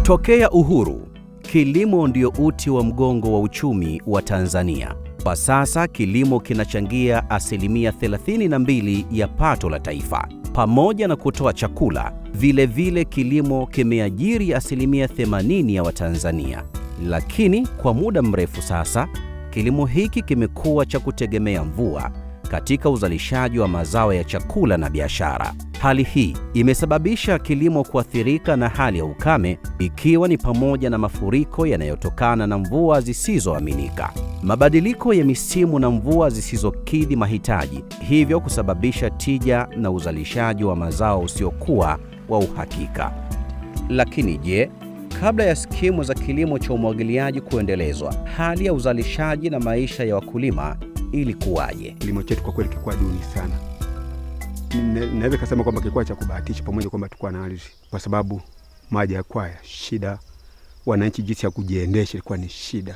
Tokea uhuru, kilimo ndio uti wa mgongo wa uchumi wa Tanzania. Kwa sasa kilimo kinachangia asilimia 32 ya pato la taifa. Pamoja na kutoa chakula, vile vile kilimo kimeajiri asilimia 80 ya Watanzania. Lakini kwa muda mrefu sasa, kilimo hiki kimekuwa cha kutegemea mvua katika uzalishaji wa mazao ya chakula na biashara. Hali hii imesababisha kilimo kuathirika na hali ya ukame, ikiwa ni pamoja na mafuriko yanayotokana na mvua zisizoaminika, mabadiliko ya misimu na mvua zisizokidhi mahitaji, hivyo kusababisha tija na uzalishaji wa mazao usiokuwa wa uhakika. Lakini je, kabla ya skimu za kilimo cha umwagiliaji kuendelezwa, hali ya uzalishaji na maisha ya wakulima ilikuwaje? Kilimo chetu kwa kweli kilikuwa duni sana. Ne- Naweza kusema kwamba kilikuwa cha kubahatisha, pamoja kwamba tulikuwa na ardhi, kwa sababu maji yakuwa ya shida, wananchi jinsi ya kujiendesha ilikuwa ni shida.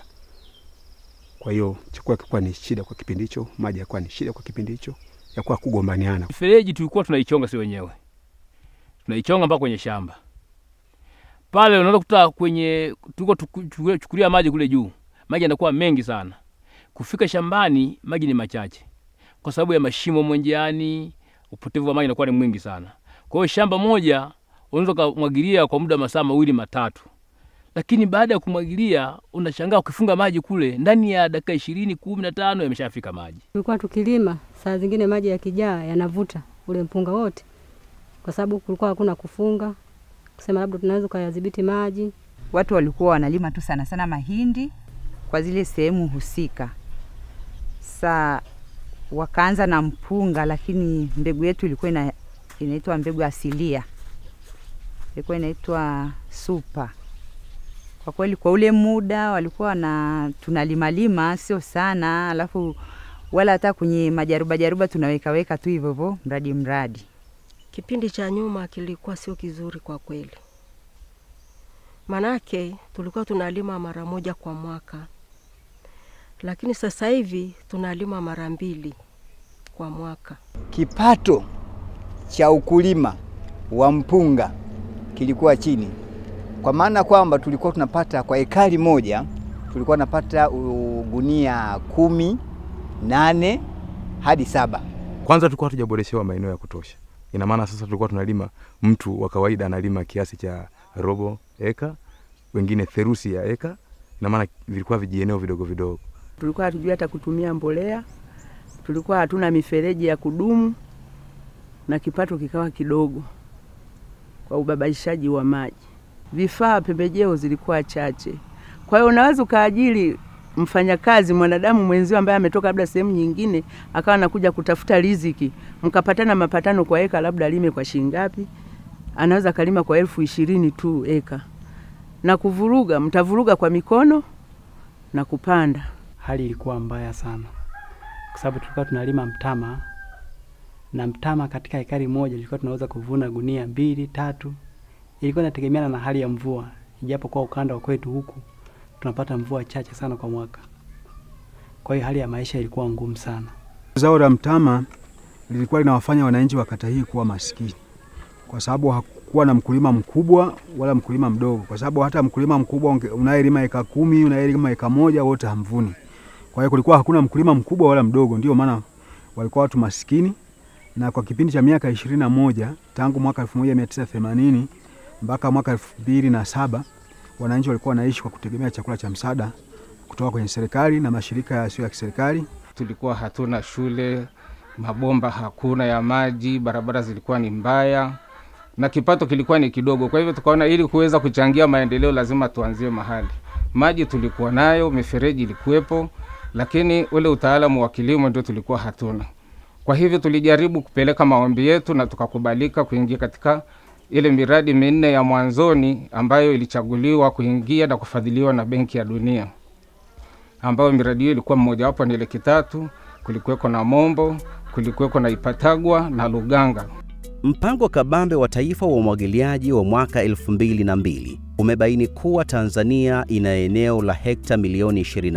Kwa hiyo chakula kilikuwa ni shida kwa kipindi hicho, maji yakuwa ni shida kwa kipindi hicho, yakuwa kugombaniana. Mifereji tulikuwa tunaichonga si wenyewe, tunaichonga mpaka kwenye shamba pale. Unaweza kuta kwenye tuko chukulia maji kule juu, maji yanakuwa mengi sana. Kufika shambani maji ni machache, kwa sababu ya mashimo mwenjiani, upotevu wa maji unakuwa ni mwingi sana. Kwa hiyo shamba moja unaweza kumwagilia kwa muda masaa mawili matatu, lakini baada ya kumwagilia unashangaa ukifunga maji kule, ndani ya dakika ishirini kumi na tano yameshafika maji. Tulikuwa tukilima, saa zingine maji yakijaa yanavuta ule mpunga wote, kwa sababu kulikuwa hakuna kufunga, kusema labda tunaweza ukayadhibiti maji. Watu walikuwa wanalima tu sana sana mahindi kwa zile sehemu husika. Saa wakaanza na mpunga, lakini mbegu yetu ilikuwa ina, inaitwa mbegu asilia, ilikuwa inaitwa supa. Kwa kweli, kwa ule muda walikuwa na tunalimalima sio sana, alafu wala hata kwenye majaruba jaruba tunawekaweka tu hivyo hivyo, mradi mradi. Kipindi cha nyuma kilikuwa sio kizuri kwa kweli, manake tulikuwa tunalima mara moja kwa mwaka, lakini sasa hivi tunalima mara mbili kwa mwaka. Kipato cha ukulima wa mpunga kilikuwa chini, kwa maana kwamba tulikuwa tunapata kwa ekari moja tulikuwa tunapata uh, gunia kumi, nane hadi saba. Kwanza tulikuwa hatujaboreshewa maeneo ya kutosha. Ina maana sasa tulikuwa tunalima, mtu wa kawaida analima kiasi cha robo eka, wengine therusi ya eka. Ina maana vilikuwa vijieneo vidogo vidogo. tulikuwa hatujui hata kutumia mbolea, tulikuwa hatuna mifereji ya kudumu na kipato kikawa kidogo kwa ubabaishaji wa maji. Vifaa, pembejeo zilikuwa chache, kwa hiyo unaweza ukaajiri mfanyakazi mwanadamu mwenzio ambaye ametoka labda sehemu nyingine akawa anakuja kutafuta riziki, mkapatana mapatano kwa eka, labda alime kwa shilingi ngapi, anaweza akalima kwa elfu ishirini tu eka, na kuvuruga, mtavuruga kwa mikono na kupanda hali ilikuwa mbaya sana, kwa sababu tulikuwa tunalima mtama na mtama katika ekari moja tulikuwa tunaweza kuvuna gunia mbili tatu. Ilikuwa inategemeana na hali ya mvua, ijapo kwa ukanda wa kwetu huku tunapata mvua chache sana kwa mwaka. Kwa hiyo hali ya maisha ilikuwa ngumu sana. Zao la mtama lilikuwa linawafanya wananchi wa kata hii kuwa maskini, kwa sababu hakukuwa na mkulima mkubwa wala mkulima mdogo, kwa sababu hata mkulima mkubwa unge- unayelima eka kumi, unayelima eka moja, wote hamvuni. Kwa hiyo kulikuwa hakuna mkulima mkubwa wala mdogo, ndio maana walikuwa watu maskini. Na kwa kipindi cha miaka ishirini na moja tangu mwaka 1980 mpaka mwaka elfu mbili na saba wananchi walikuwa wanaishi kwa kutegemea chakula cha msaada kutoka kwenye serikali na mashirika yasiyo ya kiserikali. tulikuwa hatuna shule, mabomba hakuna ya maji, barabara zilikuwa ni mbaya na kipato kilikuwa ni kidogo. Kwa hivyo tukaona ili kuweza kuchangia maendeleo lazima tuanzie mahali. Maji tulikuwa nayo, mifereji ilikuwepo, lakini ule utaalamu wa kilimo ndio tulikuwa hatuna. Kwa hivyo tulijaribu kupeleka maombi yetu na tukakubalika kuingia katika ile miradi minne ya mwanzoni ambayo ilichaguliwa kuingia na kufadhiliwa na Benki ya Dunia ambayo miradi hiyo ilikuwa mmojawapo ni ile Kitatu, kulikuweko na Mombo, kulikuweko na Ipatagwa na Luganga. Mpango kabambe wa taifa wa umwagiliaji wa mwaka 2002 umebaini kuwa Tanzania ina eneo la hekta milioni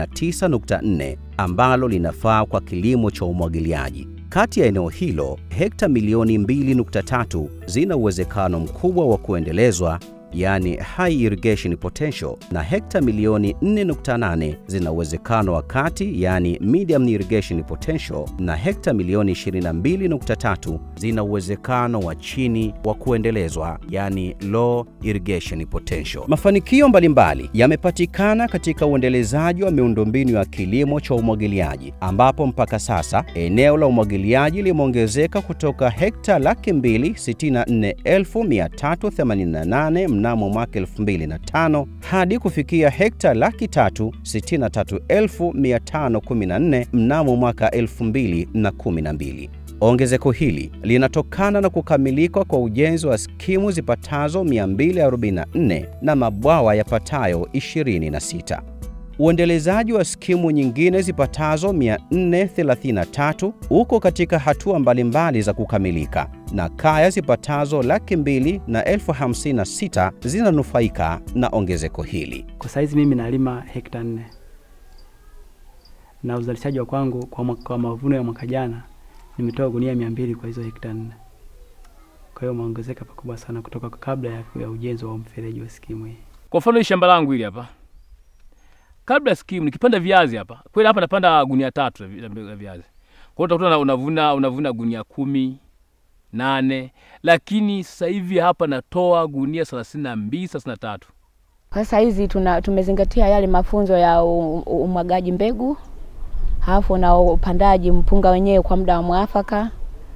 29.4 ambalo linafaa kwa kilimo cha umwagiliaji. Kati ya eneo hilo, hekta milioni 2.3 zina uwezekano mkubwa wa kuendelezwa yaani high irrigation potential, na hekta milioni 4.8 zina uwezekano wa kati, yaani medium irrigation potential, na hekta milioni 22.3 zina uwezekano wa chini wa kuendelezwa, yaani low irrigation potential. Mafanikio mbalimbali yamepatikana katika uendelezaji wa miundombinu ya kilimo cha umwagiliaji ambapo mpaka sasa eneo la umwagiliaji limeongezeka kutoka hekta laki mbili sitini na nne elfu mia tatu themanini na nane mnamo mwaka 2005 hadi kufikia hekta laki tatu sitini na tatu elfu mia tano kumi na nne mnamo mwaka 2012. Ongezeko hili linatokana na kukamilika kwa ujenzi wa skimu zipatazo 244 na mabwawa yapatayo 26. Uendelezaji wa skimu nyingine zipatazo 433 uko katika hatua mbalimbali za kukamilika na kaya zipatazo laki mbili na elfu hamsini na sita zinanufaika na ongezeko hili. Kwa saizi mimi nalima hekta nne na uzalishaji wa kwangu kwa, mwaka, kwa mavuno ya mwaka jana nimetoa gunia mia mbili kwa hizo hekta nne. Kwa hiyo umeongezeka pakubwa sana kutoka kabla ya, ya ujenzi wa mfereji wa skimu hii. Kwa mfano hii shamba langu hili hapa, kabla ya skimu nikipanda viazi hapa, kweli hapa napanda gunia tatu la vi- la viazi. Kwa hiyo utakuta unavuna unavuna gunia kumi nane, lakini sasa hivi hapa natoa gunia thelathini na mbili thelathini na tatu. Sasa hizi tuna tumezingatia yale mafunzo ya u- u- umwagaji mbegu, halafu na upandaji mpunga wenyewe kwa muda wa mwafaka,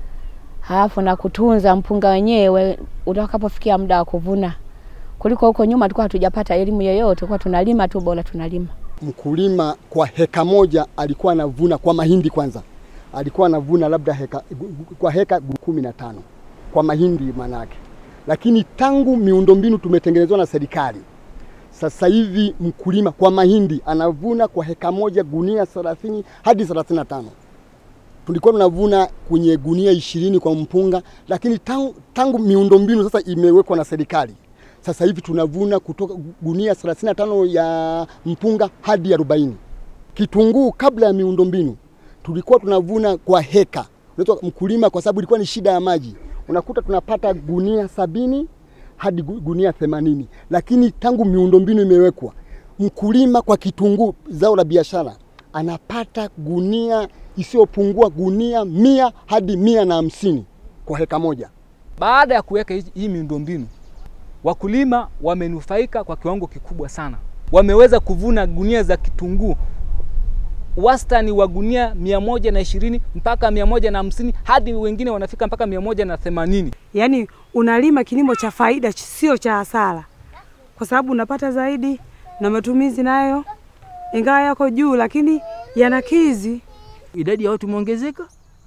halafu na kutunza mpunga wenyewe utakapofikia muda wa kuvuna, kuliko huko nyuma tulikuwa hatujapata elimu yoyote, tulikuwa tunalima tu, bora tunalima. Mkulima kwa heka moja alikuwa anavuna kwa mahindi kwanza, alikuwa anavuna labda heka, kwa heka kumi na tano kwa mahindi manake, lakini tangu miundombinu tumetengenezwa na serikali sasa hivi mkulima kwa mahindi anavuna kwa heka moja gunia 30 hadi 35. Tulikuwa tunavuna kwenye gunia ishirini kwa mpunga, lakini tangu, tangu miundombinu sasa imewekwa na serikali, sasa hivi tunavuna kutoka gunia 35 ya mpunga hadi 40. Kitunguu kabla ya miundombinu tulikuwa tunavuna kwa heka, unaitwa mkulima, kwa sababu ilikuwa ni shida ya maji, unakuta tunapata gunia sabini hadi gu- gunia themanini, lakini tangu miundombinu imewekwa, mkulima kwa kitunguu, zao la biashara, anapata gunia isiyopungua gunia mia hadi mia na hamsini kwa heka moja. Baada ya kuweka hii- hii miundombinu, wakulima wamenufaika kwa kiwango kikubwa sana. Wameweza kuvuna gunia za kitunguu wastani wa gunia mia moja na ishirini mpaka mia moja na hamsini hadi wengine wanafika mpaka mia moja na themanini. Yaani unalima kilimo cha faida, sio cha hasara, kwa sababu unapata zaidi na matumizi nayo ingawa yako juu, lakini yanakizi. idadi ya watu imeongezeka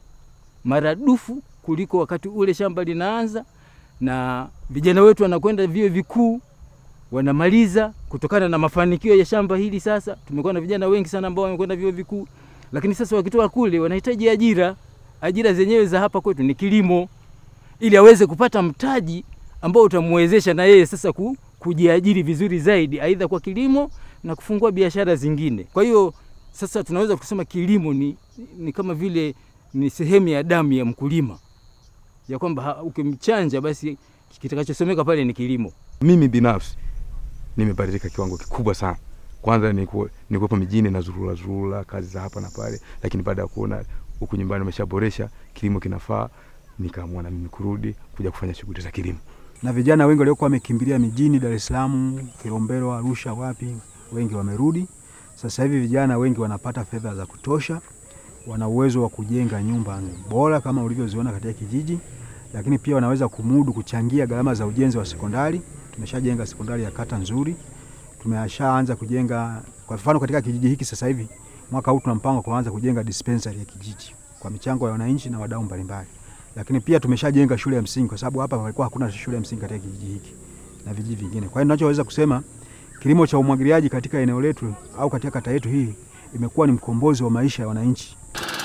maradufu kuliko wakati ule shamba linaanza, na vijana wetu wanakwenda vyuo vikuu wanamaliza kutokana na mafanikio ya shamba hili. Sasa tumekuwa na vijana wengi sana ambao wamekwenda vyuo vikuu, lakini sasa wakitoka kule wanahitaji ajira. Ajira zenyewe za hapa kwetu ni kilimo, ili aweze kupata mtaji ambao utamwezesha na yeye sasa ku, kujiajiri vizuri zaidi, aidha kwa kilimo na kufungua biashara zingine. Kwa hiyo sasa tunaweza kusema kilimo ni, ni kama vile ni sehemu ya damu ya mkulima, ya kwamba ha- ukimchanja basi kitakachosomeka pale ni kilimo. Mimi binafsi nimebadilika kiwango kikubwa sana. Kwanza nilikuwa- nilikuwepo mijini na zurura zurura kazi za hapa na pale, lakini baada ya kuona huku nyumbani umeshaboresha kilimo kinafaa, nikaamua na mimi kurudi kuja kufanya shughuli za kilimo. na vijana wengi waliokuwa wamekimbilia mijini Dar es Salaam, Kilombero, Arusha, wapi, wengi wamerudi. Sasa hivi vijana wengi wanapata fedha za kutosha, wana uwezo wa kujenga nyumba bora kama ulivyoziona katika kijiji, lakini pia wanaweza kumudu kuchangia gharama za ujenzi wa sekondari. Tumeshajenga sekondari ya kata nzuri, tumeshaanza kujenga kwa mfano katika kijiji hiki sasa hivi mwaka huu tuna mpango wa kuanza kujenga dispensary ya kijiji kwa michango ya wananchi na wadau mbalimbali lakini pia tumeshajenga shule ya msingi kwa sababu hapa palikuwa hakuna shule ya msingi katika kijiji hiki na vijiji vingine. Kwa hiyo ninachoweza kusema kilimo cha umwagiliaji katika eneo letu au katika kata yetu hii imekuwa ni mkombozi wa maisha ya wananchi.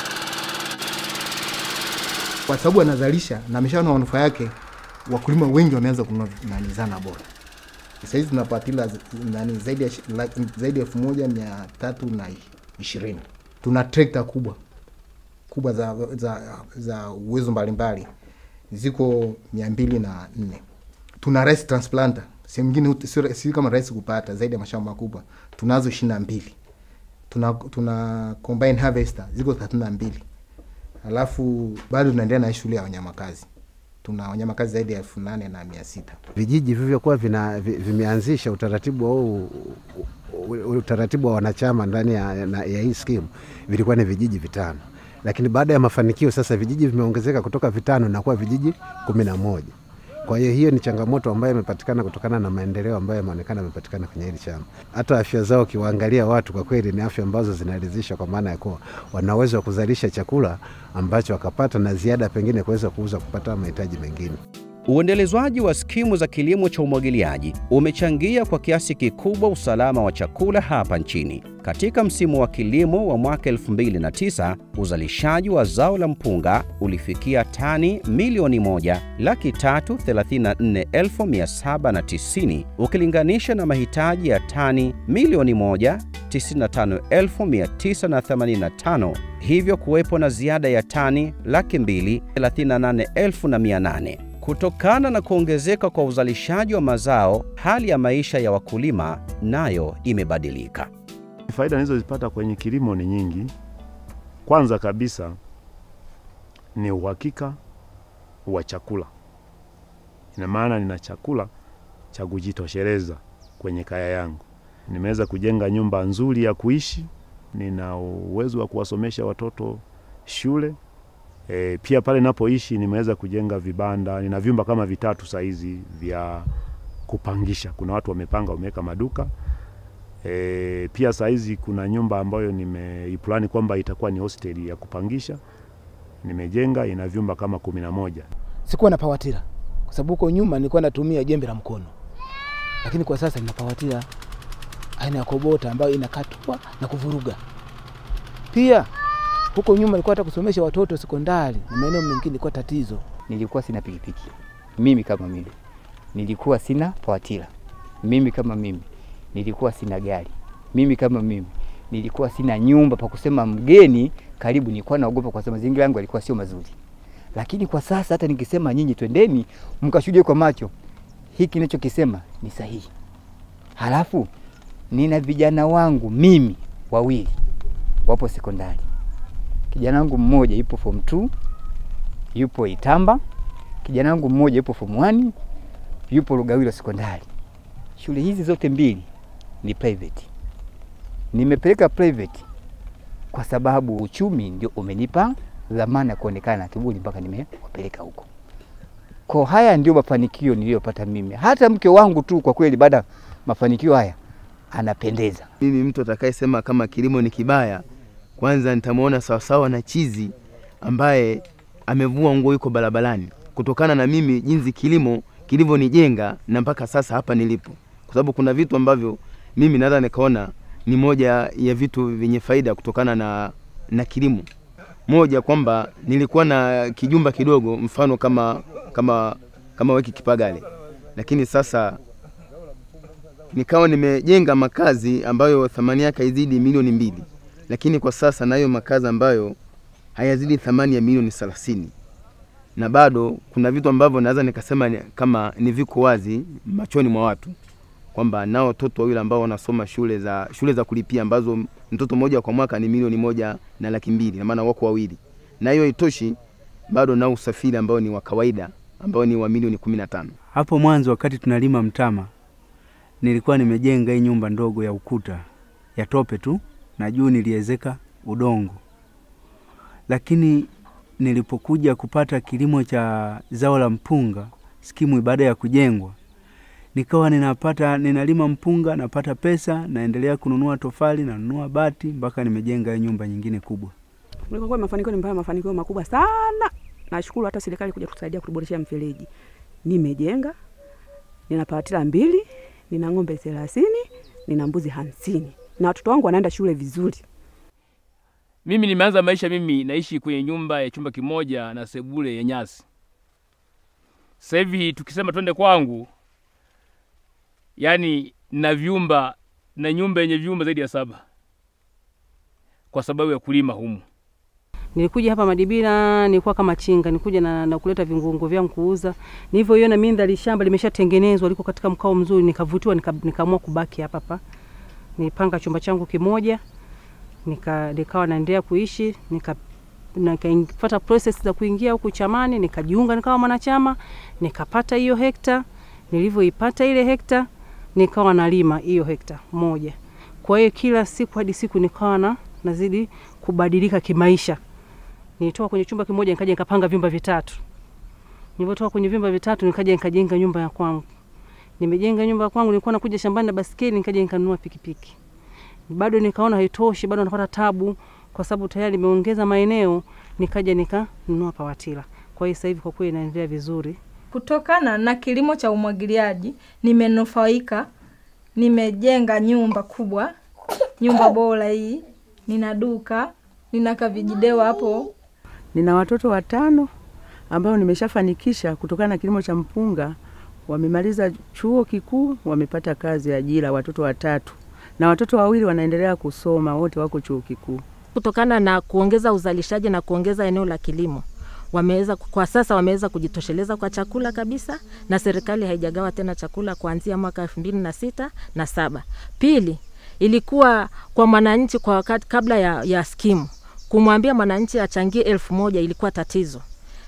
kwa sababu anazalisha na ameshaona manufaa yake, wakulima wengi wameanza kununua nani zana bora. Sasa hizi tunapatila z- nani zaidi ya shi- la- zaidi ya elfu moja mia tatu na ishirini. Tuna trekta kubwa kubwa za, za, za uwezo mbalimbali ziko mia mbili na nne. Tuna rice transplanter sehemu nyingine hut- sio si kama rahisi kupata zaidi ya mashamba makubwa tunazo ishirini na mbili tuna, tuna combine harvester ziko thelathini na mbili alafu bado tunaendelea na shule ya wanyamakazi tuna wanyamakazi zaidi ya elfu nane na mia sita vijiji vilivyokuwa vina, vi- vimeanzisha utaratibu wa huu u- u- utaratibu wa wanachama ndani ya, na- ya hii skimu vilikuwa ni vijiji vitano, lakini baada ya mafanikio sasa vijiji vimeongezeka kutoka vitano na kuwa vijiji kumi na moja. Kwa hiyo hiyo ni changamoto ambayo imepatikana kutokana na maendeleo ambayo yameonekana yamepatikana kwenye hili shamba. Hata afya zao ukiwaangalia watu kwa kweli ni afya ambazo zinaridhisha, kwa maana ya kuwa wana uwezo wa kuzalisha chakula ambacho wakapata na ziada pengine kuweza kuuza kupata mahitaji mengine. Uendelezwaji wa skimu za kilimo cha umwagiliaji umechangia kwa kiasi kikubwa usalama wa chakula hapa nchini. Katika msimu wa kilimo wa mwaka 2009, uzalishaji wa zao la mpunga ulifikia tani milioni moja laki tatu thelathini na nne elfu mia saba na tisini ukilinganisha na mahitaji ya tani milioni moja 95,985 hivyo kuwepo na ziada ya tani laki mbili 38,800. Kutokana na kuongezeka kwa uzalishaji wa mazao, hali ya maisha ya wakulima nayo imebadilika. Faida nilizozipata kwenye kilimo ni nyingi. Kwanza kabisa ni uhakika wa chakula. Ina maana nina chakula cha kujitosheleza kwenye kaya yangu. Nimeweza kujenga nyumba nzuri ya kuishi, nina uwezo wa kuwasomesha watoto shule. E, pia pale napoishi nimeweza kujenga vibanda, nina vyumba kama vitatu saizi vya kupangisha. Kuna watu wamepanga wameweka maduka E, pia saizi kuna nyumba ambayo nimeiplani kwamba itakuwa ni hosteli ya kupangisha, nimejenga ina vyumba kama kumi na moja. sikuwa na pawatira kwa sababu huko nyuma nilikuwa natumia jembe la mkono, lakini kwa sasa nina pawatira aina ya kobota ambayo inakatua na kuvuruga. Pia huko nyuma nilikuwa hata kusomesha watoto sekondari na maeneo mengine ilikuwa tatizo. nilikuwa sina pikipiki mimi kama mimi nilikuwa sina pawatila mimi kama mimi nilikuwa sina gari mimi kama mimi nilikuwa sina nyumba pa kusema mgeni karibu nilikuwa naogopa kwa sababu mazingira yangu yalikuwa sio mazuri lakini kwa sasa hata nikisema nyinyi twendeni mkashuhudie kwa macho hiki ninachokisema ni sahihi halafu nina vijana wangu mimi wawili wapo sekondari kijana wangu mmoja yupo form 2 yupo Itamba, kijana wangu mmoja yupo form 1 yupo Lugawilo sekondari. Shule hizi zote mbili ni private. Nimepeleka private kwa sababu uchumi ndio umenipa dhamana ya kuonekana na kiburi mpaka nimewapeleka huko. Kwa haya ndio mafanikio niliyopata mimi. Hata mke wangu tu kwa kweli, baada ya mafanikio haya anapendeza. Mimi mtu atakayesema kama kilimo ni kibaya, kwanza nitamwona sawasawa na chizi ambaye amevua nguo yuko barabarani, kutokana na mimi jinsi kilimo kilivyonijenga na mpaka sasa hapa nilipo, kwa sababu kuna vitu ambavyo mimi naweza nikaona ni moja ya vitu vyenye faida kutokana na, na kilimo. Moja kwamba nilikuwa na kijumba kidogo, mfano kama kama kama weki Kipagale, lakini sasa nikawa nimejenga makazi ambayo thamani yake haizidi milioni mbili, lakini kwa sasa nayo makazi ambayo hayazidi thamani ya milioni thelathini na bado kuna vitu ambavyo naweza nikasema ni, kama ni viko wazi machoni mwa watu kwamba nao watoto wawili ambao wanasoma shule za shule za kulipia ambazo mtoto mmoja kwa mwaka ni milioni moja na laki mbili na maana wako wawili, na hiyo itoshi, bado nao usafiri ambao ni wa kawaida ambao ni wa milioni kumi na tano. Hapo mwanzo wakati tunalima mtama, nilikuwa nimejenga hii nyumba ndogo ya ukuta ya tope tu, na juu niliezeka udongo, lakini nilipokuja kupata kilimo cha zao la mpunga skimu baada ya kujengwa, nikawa ninapata ninalima mpunga, napata pesa, naendelea kununua tofali, nanunua bati mpaka nimejenga hii nyumba nyingine kubwa. Kwa mafanikio nimepata mafanikio makubwa sana. Nashukuru hata serikali kuja kutusaidia kutuboreshea mfereji. Nimejenga, nina pawatila mbili, nina ng'ombe thelathini, nina mbuzi hamsini na watoto wangu wanaenda shule vizuri. Mimi nimeanza maisha, mimi naishi kwenye nyumba ya chumba kimoja na sebule ya nyasi. Sasa hivi tukisema twende kwangu, yani na vyumba na nyumba yenye vyumba zaidi ya saba kwa sababu ya kulima humu. Nilikuja hapa Madibira, nilikuwa kama chinga, nilikuja na, na kuleta viungo vyangu kuuza. Nilivyoiona mindhari shamba limeshatengenezwa, liko katika mkao mzuri, nikavutiwa, nika- nikaamua kubaki hapa hapa. Nipanga chumba changu kimoja, nika nikawa naendelea kuishi, nika nikafuata process za kuingia huku chamani, nikajiunga nikawa mwanachama, nikapata hiyo hekta. Nilivyoipata ile hekta, nikawa nalima hiyo hekta moja. Kwa hiyo kila siku hadi siku nikawa na nazidi kubadilika kimaisha. Nilitoka kwenye chumba kimoja nikaja nikapanga vyumba vitatu. Nilipotoka kwenye vyumba vitatu nikaja nikajenga nyumba ya kwangu. Nimejenga nyumba ya kwangu, nilikuwa nakuja shambani na basikeli, nikaja nikanunua pikipiki. Bado nikaona haitoshi, bado napata tabu kwa sababu tayari nimeongeza maeneo, nikaja nikanunua pawatila. Kwa hiyo sasa hivi kwa kweli inaendelea vizuri. Kutokana na kilimo cha umwagiliaji nimenufaika, nimejenga nyumba kubwa, nyumba bora hii, nina duka, nina kavijidewa hapo. Nina watoto watano ambao nimeshafanikisha kutokana na kilimo cha mpunga. Wamemaliza chuo kikuu, wamepata kazi ya ajira, watoto watatu, na watoto wawili wanaendelea kusoma, wote wako chuo kikuu. kutokana na kuongeza uzalishaji na kuongeza eneo la kilimo wameweza kwa sasa wameweza kujitosheleza kwa chakula kabisa, na serikali haijagawa tena chakula kuanzia mwaka elfu mbili na sita na saba. Pili, ilikuwa kwa mwananchi kwa wakati kabla ya, ya skimu kumwambia mwananchi achangie elfu moja ilikuwa tatizo.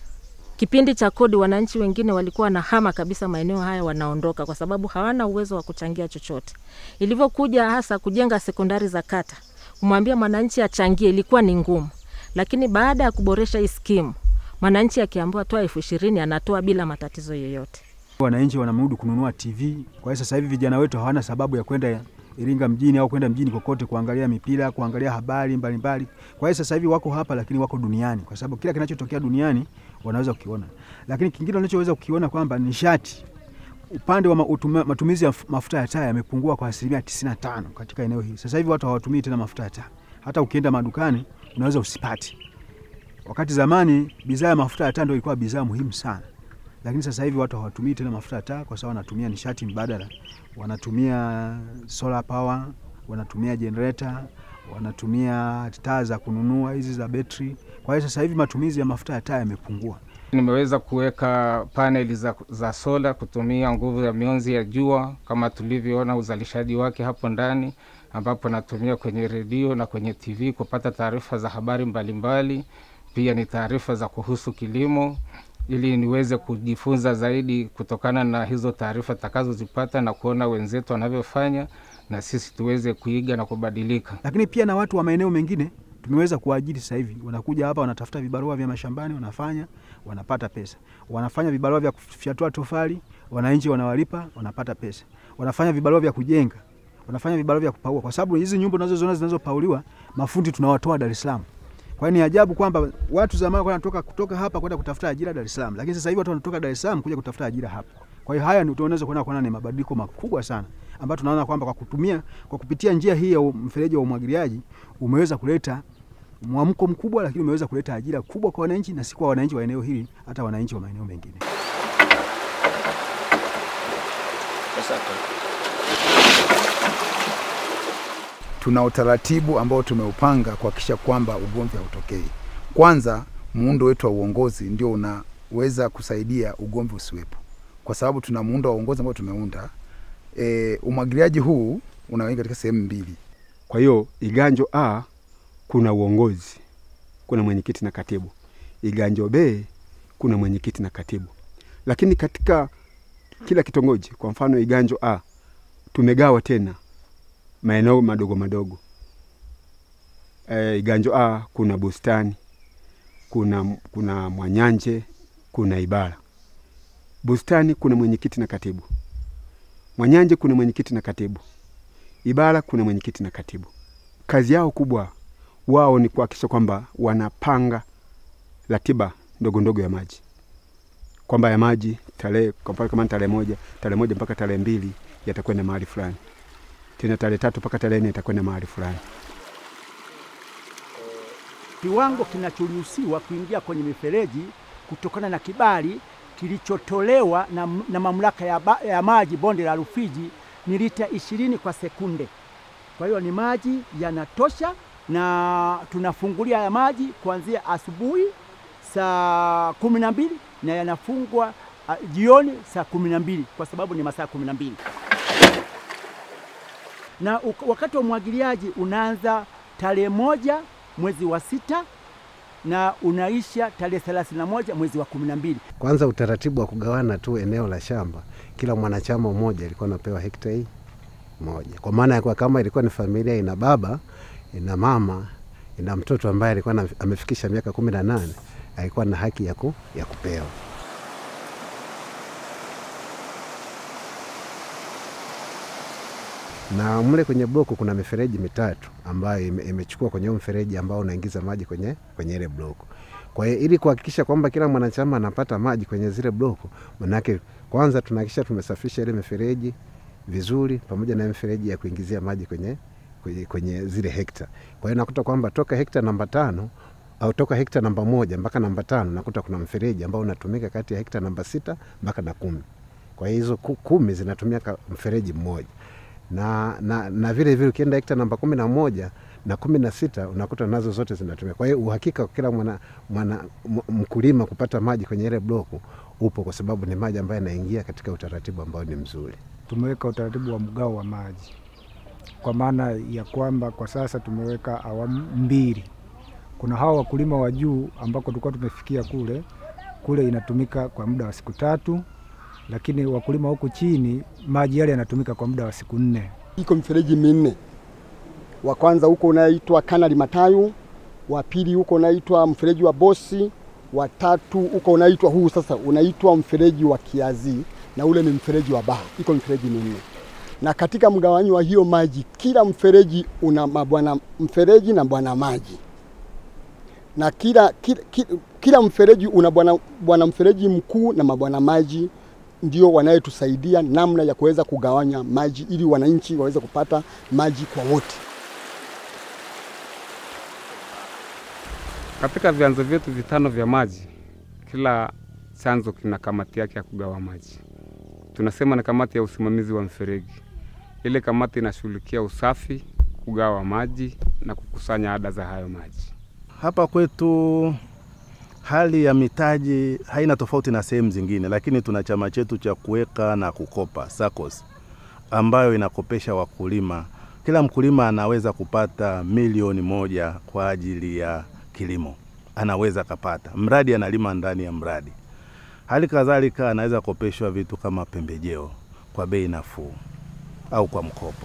Kipindi cha kodi, wananchi wengine walikuwa na hama kabisa maeneo haya, wanaondoka kwa sababu hawana uwezo wa kuchangia chochote. Ilivyokuja hasa kujenga sekondari za kata, kumwambia mwananchi achangie ilikuwa ni ngumu, lakini baada ya kuboresha hii skimu, mwananchi akiambiwa toa elfu ishirini anatoa bila matatizo yoyote. Wananchi wanamudu kununua TV. Kwa hiyo sasa hivi vijana wetu hawana sababu ya kwenda Iringa mjini au kwenda mjini kokote kuangalia mipira, kuangalia habari mbalimbali. Kwa hiyo sasa hivi wako hapa, lakini wako duniani, kwa sababu kila kinachotokea duniani wanaweza kukiona. Lakini kingine wanachoweza kukiona kwamba nishati upande wa ma- utuma- matumizi ya f- mafuta ya taa yamepungua kwa asilimia 95 katika eneo hili. Sasa hivi watu hawatumii tena mafuta ya taa, hata ukienda madukani unaweza usipati. Wakati zamani bidhaa ya mafuta ya taa ndio ilikuwa bidhaa muhimu sana, lakini sasa hivi watu hawatumii tena mafuta ya taa kwa sababu wanatumia nishati mbadala, wanatumia solar power, wanatumia generator, wanatumia taa za kununua hizi za betri. Kwa hiyo sasa hivi matumizi ya mafuta ya taa yamepungua. Nimeweza kuweka paneli za, za sola kutumia nguvu ya mionzi ya jua kama tulivyoona uzalishaji wake hapo ndani, ambapo natumia kwenye redio na kwenye TV kupata taarifa za habari mbalimbali. Pia ni taarifa za kuhusu kilimo, ili niweze kujifunza zaidi kutokana na hizo taarifa takazozipata na kuona wenzetu wanavyofanya, na sisi tuweze kuiga na kubadilika. lakini pia na watu wa maeneo mengine tumeweza kuwaajiri sasa hivi, wanakuja hapa wanatafuta vibarua vya mashambani, wanafanya wanapata pesa, wanafanya vibarua vya kufyatua tofali, wananchi wanawalipa, wanapata pesa, wanafanya vibarua vya kujenga, wanafanya vibarua vya kupaua, kwa sababu hizi nyumba unazoziona zinazopauliwa mafundi tunawatoa Dar es Salaam. Kwa hiyo ni ajabu kwamba watu zamani walikuwa wanatoka kutoka hapa kwenda kutafuta ajira Dar es Salaam, lakini sasa hivi watu wanatoka Dar es Salaam kuja kutafuta ajira hapa. Kwa hiyo haya ni tunaweza kuona kuona ni mabadiliko makubwa sana ambayo tunaona kwamba kwa kutumia kwa kupitia njia hii ya mfereji wa umwagiliaji umeweza kuleta mwamko mkubwa, lakini umeweza kuleta ajira kubwa kwa wananchi, na si kwa wananchi wa eneo hili, hata wananchi wa maeneo mengine. tuna utaratibu ambao tumeupanga kuhakikisha kwamba ugomvi hautokei. Kwanza, muundo wetu wa uongozi ndio unaweza kusaidia ugomvi usiwepo, kwa sababu tuna muundo wa uongozi ambao tumeunda. E, umwagiliaji huu unaweka katika sehemu mbili. Kwa hiyo Iganjo A kuna uongozi, kuna mwenyekiti na katibu. Iganjo B kuna mwenyekiti na katibu, lakini katika kila kitongoji, kwa mfano Iganjo A tumegawa tena maeneo madogo madogo. E, Iganjo A kuna bustani, kuna, kuna Mwanyanje, kuna Ibara. Bustani kuna mwenyekiti na katibu. Mwanyanje kuna mwenyekiti na katibu. Ibara kuna mwenyekiti na katibu. Kazi yao kubwa wao ni kuhakikisha kwamba wanapanga ratiba ndogo ndogo ya maji, kwamba ya maji tarehe, kwa mfano kama ni tarehe moja, tarehe moja mpaka tarehe mbili yatakwenda mahali fulani, tena tarehe tatu mpaka tarehe nne yatakwenda mahali fulani. kiwango kinachoruhusiwa kuingia kwenye mifereji kutokana na kibali kilichotolewa na, na mamlaka ya, ba, ya maji bonde la Rufiji ni lita ishirini kwa sekunde. Kwa hiyo ni maji yanatosha na tunafungulia ya maji kuanzia asubuhi saa kumi na mbili na yanafungwa uh, jioni saa kumi na mbili kwa sababu ni masaa kumi na mbili na uk- wakati wa umwagiliaji unaanza tarehe moja mwezi wa sita na unaisha tarehe thelathini na moja mwezi wa kumi na mbili. Kwanza utaratibu wa kugawana tu eneo la shamba, kila mwanachama mmoja alikuwa anapewa hekta hii moja, kwa maana ya kuwa kama ilikuwa ni familia ina baba ina mama ina mtoto ambaye alikuwa na- amefikisha miaka kumi na nane alikuwa na haki ya, ku, ya kupewa. na mle kwenye bloku kuna mifereji mitatu ambayo ime- imechukua kwenye huo mfereji ambao unaingiza maji kwenye, kwenye ile bloku. Kwa hiyo ili kuhakikisha kwamba kila mwanachama anapata maji kwenye zile bloku, manake kwanza tunahakikisha tumesafisha ile mifereji vizuri, pamoja na mifereji ya kuingizia maji kwenye, kwenye, kwenye zile hekta. Kwa hiyo nakuta kwamba toka hekta namba tano au toka hekta namba moja mpaka namba tano nakuta kuna mfereji ambao unatumika kati ya hekta namba sita mpaka na kumi. Kwa hiyo hizo ku- kumi zinatumia ka- mfereji mmoja na, na, na vile vile ukienda hekta namba kumi na moja na kumi na sita unakuta nazo zote zinatumia. Kwa hiyo uhakika wa kila mwana, mwana m- mkulima kupata maji kwenye ile bloku upo, kwa sababu ni maji ambayo yanaingia katika utaratibu ambao ni mzuri. tumeweka utaratibu wa mgao wa maji kwa maana ya kwamba kwa sasa tumeweka awamu mbili. Kuna hawa wakulima wa juu ambako tulikuwa tumefikia kule kule, inatumika kwa muda wa siku tatu, lakini wakulima huku chini maji yale yanatumika kwa muda wa siku nne. iko mifereji minne. Wa kwanza huko unaitwa Kanali Matayu, wa pili huko unaitwa mfereji wa Bosi, wa tatu huko unaitwa huu sasa unaitwa mfereji wa Kiazi, na ule ni mfereji wa Baha. Iko mifereji minne, na katika mgawanyo wa hiyo maji, kila mfereji una mabwana mfereji na bwana maji na kila, kila, kila, kila mfereji una bwana, bwana mfereji mkuu na mabwana maji ndio wanayetusaidia namna ya kuweza kugawanya maji ili wananchi waweze kupata maji kwa wote. Katika vyanzo vyetu vitano vya maji, kila chanzo kina kamati yake ya kugawa maji. Tunasema ni kamati ya usimamizi wa mfereji. Ile kamati inashughulikia usafi, kugawa maji na kukusanya ada za hayo maji. Hapa kwetu hali ya mitaji haina tofauti na sehemu zingine, lakini tuna chama chetu cha kuweka na kukopa SACCOS ambayo inakopesha wakulima. Kila mkulima anaweza kupata milioni moja kwa ajili ya kilimo, anaweza kapata mradi analima ndani ya mradi. Hali kadhalika anaweza kopeshwa vitu kama pembejeo kwa bei nafuu au kwa mkopo.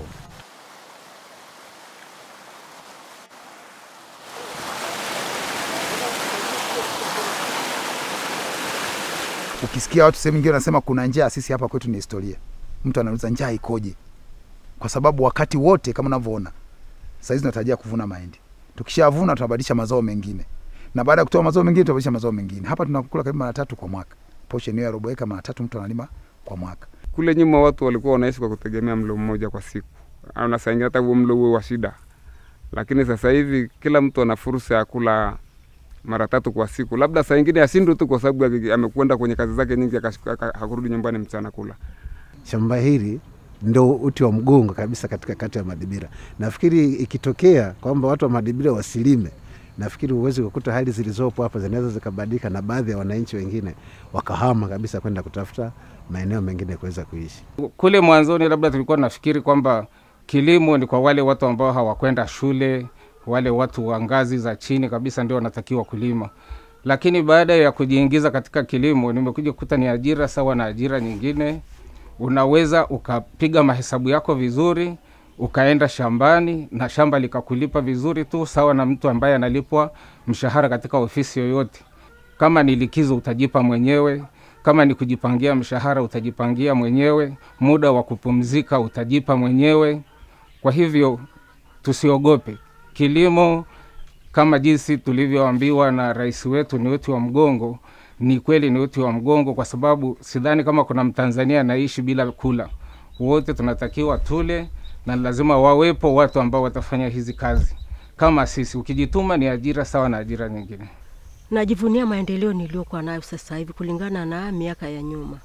Ukisikia watu sehemu nyingine wanasema kuna njaa, sisi hapa kwetu ni historia. Mtu anauliza njaa ikoje? Kwa sababu wakati wote kama unavyoona saizi tunatarajia kuvuna mahindi, tukishavuna tunabadilisha mazao mengine, na baada ya kutoa mazao mengine tunabadilisha mazao mengine. Hapa tunakula karibu mara tatu kwa mwaka, portion hiyo ya robo eka mara tatu mtu analima kwa mwaka. Kule nyuma watu walikuwa wanaishi kwa kutegemea mlo mmoja kwa siku, au na saa ingine hata huo mlo huo wa shida, lakini sasa hivi kila mtu ana fursa ya kula mara tatu kwa siku, labda saa ingine ashindwe tu kwa sababu ya- amekwenda kwenye kazi zake nyingi, akashika- aka- hakurudi nyumbani mchana kula. Shamba hili ndo uti wa mgongo kabisa katika kata ya Madibira. Nafikiri ikitokea kwamba watu wa Madibira wasilime, nafikiri huwezi kukuta hali zilizopo hapa zinaweza zikabadilika, na baadhi ya wananchi wengine wakahama kabisa kwenda kutafuta maeneo mengine kuweza kuishi. Kule mwanzoni labda tulikuwa nafikiri kwamba kilimo ni kwa wale watu ambao hawakwenda shule, wale watu wa ngazi za chini kabisa ndio wanatakiwa kulima, lakini baada ya kujiingiza katika kilimo nimekuja kukuta ni ajira sawa na ajira nyingine. Unaweza ukapiga mahesabu yako vizuri, ukaenda shambani na shamba likakulipa vizuri tu, sawa na mtu ambaye analipwa mshahara katika ofisi yoyote. Kama ni likizo utajipa mwenyewe, kama ni kujipangia mshahara utajipangia mwenyewe, muda wa kupumzika utajipa mwenyewe. Kwa hivyo tusiogope kilimo, kama jinsi tulivyoambiwa na rais wetu ni uti wa mgongo. Ni kweli ni uti wa mgongo, kwa sababu sidhani kama kuna Mtanzania anaishi bila kula. Wote tunatakiwa tule, na lazima wawepo watu ambao watafanya hizi kazi kama sisi. Ukijituma ni ajira sawa na ajira nyingine. Najivunia maendeleo niliyokuwa nayo sasa hivi kulingana na miaka ya nyuma.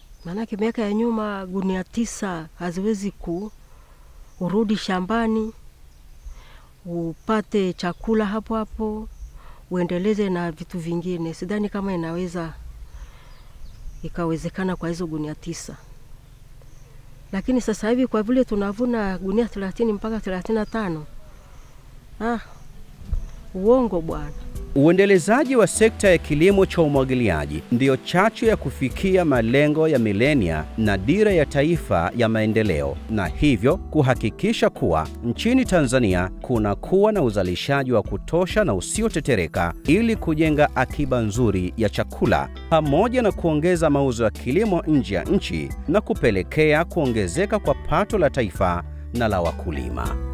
Maanake miaka ya nyuma gunia tisa haziwezi ku urudi shambani upate chakula hapo hapo, uendeleze na vitu vingine. Sidhani kama inaweza ikawezekana kwa hizo gunia tisa, lakini sasa hivi kwa vile tunavuna gunia thelathini mpaka thelathini na tano ah, uongo bwana. Uendelezaji wa sekta ya kilimo cha umwagiliaji ndiyo chachu ya kufikia malengo ya milenia na dira ya taifa ya maendeleo, na hivyo kuhakikisha kuwa nchini Tanzania kuna kuwa na uzalishaji wa kutosha na usiotetereka ili kujenga akiba nzuri ya chakula pamoja na kuongeza mauzo ya kilimo nje ya nchi na kupelekea kuongezeka kwa pato la taifa na la wakulima.